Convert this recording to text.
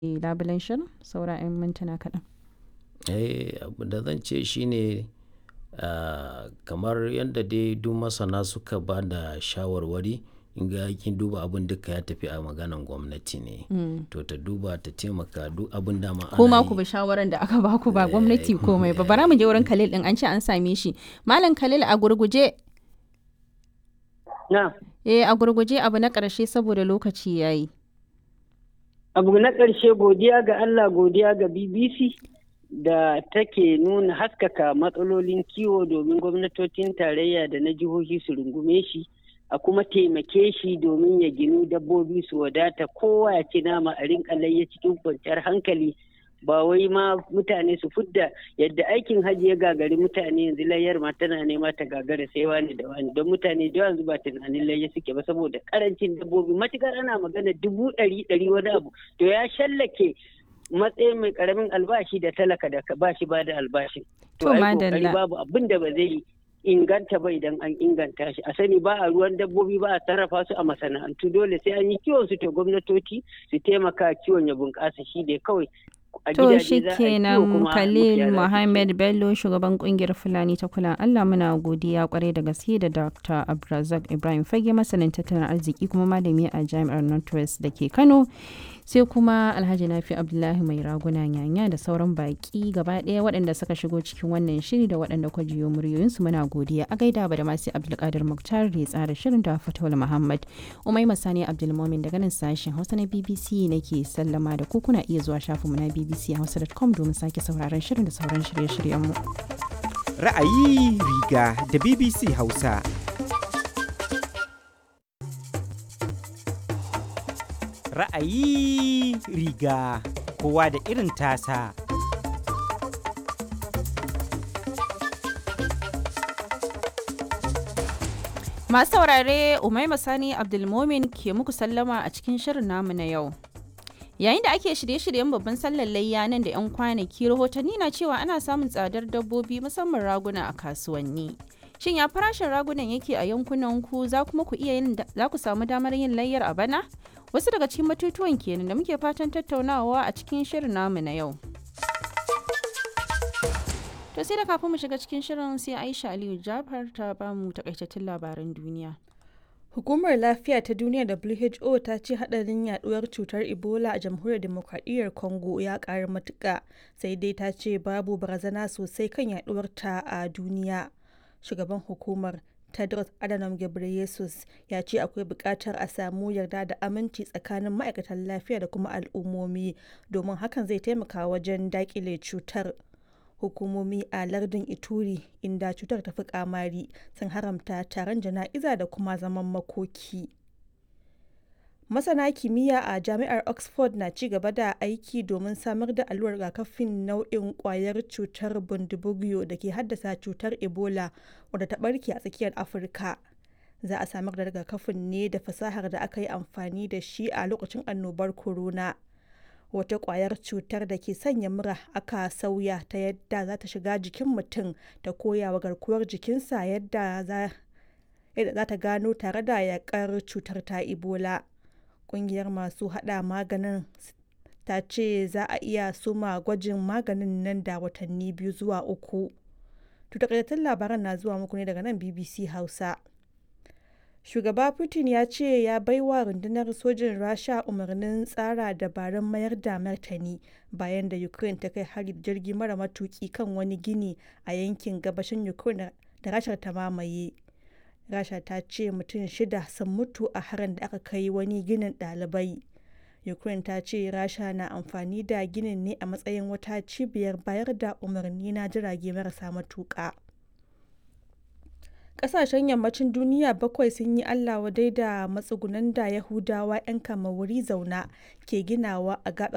labulen shirin saura 'yan mintuna kaɗan. Eh, abu da zan ce shine ah, kamar yadda dai duk masana suka ba da shawarwari in ga kin duba abin duka ya tafi a maganan gwamnati ne to ta duba ta taimaka duk abin da ma ana Kuma yi. ku bi shawaran da aka baku ba gwamnati komai ba. Bara mu je wurin Khalil din an ce an same shi. Malam Khalil a gurguje Na, eh a gurguje abu na ƙarshe saboda lokaci yayi. abu na ƙarshe godiya ga Allah godiya ga BBC da take nuna haskaka matsalolin kiwo domin gwamnatocin tarayya da na jihohi su rungume shi a kuma taimake shi domin ya ginu dabbobi su wadata kowa ya ci nama a rinka layya cikin kwanciyar hankali ba wai ma mutane su fudda yadda aikin hajji ya gagari mutane yanzu layyar ma tana nema ta gagara sai wani da wani don mutane da yanzu ba tunanin layya suke ba saboda karancin dabbobi matukar ana magana dubu ɗari ɗari wani abu to ya shallake matsayin mai karamin albashi da talaka da ka bashi ba da albashin To, ai kokari madalla. babu abin da ba zai inganta ba idan an inganta shi a sani ba a ruwan dabbobi ba a sarrafa su a masana'antu dole sai an yi kiwon su to gwamnatoci su taimaka kiwon ya bunƙasa shi ne kawai a To gidaje shi za a yi kiwo kenan kuma Khalil makiyaya su Mohammed Bello shugaban kungiyar Fulani ta kula Allah muna godiya kwarai da gaske da Dr. Abdulrazak Ibrahim Fage masanin tattalin arziki kuma malami a Jami'ar Northwest da ke Kano sai kuma Alhaji Nafi Abdullahi mai raguna nyanya da sauran baki gaba ɗaya waɗanda suka shigo cikin wannan shiri da waɗanda kwa jiyo muryoyinsu muna godiya a gaida ba da masu Abdulkadir Muktar da ya tsara shirin da Fatawul Muhammad Umai Masani Abdulmomin daga nan sashen Hausa na BBC nake sallama da ku kuna iya zuwa shafinmu na bbchausa.com domin sake sauraron shirin da sauran shirye-shiryenmu. Ra'ayi riga da BBC Hausa. Ra'ayi riga kowa da irin tasa. Masu saurare Umaima Sani Abdulmomin ke muku sallama a cikin shirin namu na yau. Yayin da ake shirye-shiryen babban sallar layya nan da 'yan kwanaki rahotanni na cewa ana samun tsadar dabbobi musamman raguna a kasuwanni. Shin ya farashin ragunan yake a yankunan ku za kuma ku iya yin za ku samu damar yin layyar a bana? Wasu daga cikin batutuwan kenan da muke fatan tattaunawa a cikin shirin namu na yau. To sai da kafin mu shiga cikin shirin sai Aisha Aliyu Jafar ta bamu takaitattun labaran duniya. Hukumar Lafiya ta Duniya WHO ta ce hadarin yaduwar cutar Ebola a Jamhuriyar Demokradiyyar Congo ya ƙaru matuƙa, sai dai ta ce babu barazana sosai kan yaduwar ta a duniya. Shugaban hukumar Tedros Adhanom Ghebreyesus ya ce akwai buƙatar a samu yarda da aminci tsakanin ma'aikatan lafiya da kuma al'ummomi domin hakan zai taimaka wajen daƙile cutar. hukumomi a lardin ituri inda cutar ta fi kamari sun haramta taron jana'iza da kuma zaman makoki masana kimiyya a jami'ar oxford na ci gaba da aiki domin samar da allurar rigakafin nau'in kwayar cutar bundibugyo da ke haddasa cutar ebola wadda ta barke a tsakiyar afirka za a samar da rigakafin ne da fasahar da aka yi amfani da shi a lokacin annobar corona wata kwayar cutar da ke sanya mura aka sauya ta yadda za ta shiga jikin mutum ta koya wa garkuwar jikinsa yadda za ta gano tare da yakar cutar ta ebola kungiyar masu hada maganin ta ce za a iya suma gwajin maganin nan da watanni biyu zuwa uku takaitattun labaran na zuwa muku ne daga nan bbc hausa shugaba putin ya ce ya baiwa rundunar sojin rasha umarnin tsara dabarun mayar da martani bayan da ukraine ta kai hari da jirgi mara matuki kan wani gini a yankin gabashin ukraine da rashar ta mamaye rasha ta ce mutum shida sun mutu a harin da aka kai wani ginin ɗalibai ukraine ta ce rasha na amfani da ginin ne a matsayin wata cibiyar bayar da umarni na jirage marasa matuƙa. kasashen yammacin duniya bakwai sun yi allah wadai da matsugunan da yahudawa 'yan wuri zauna ke ginawa a gabar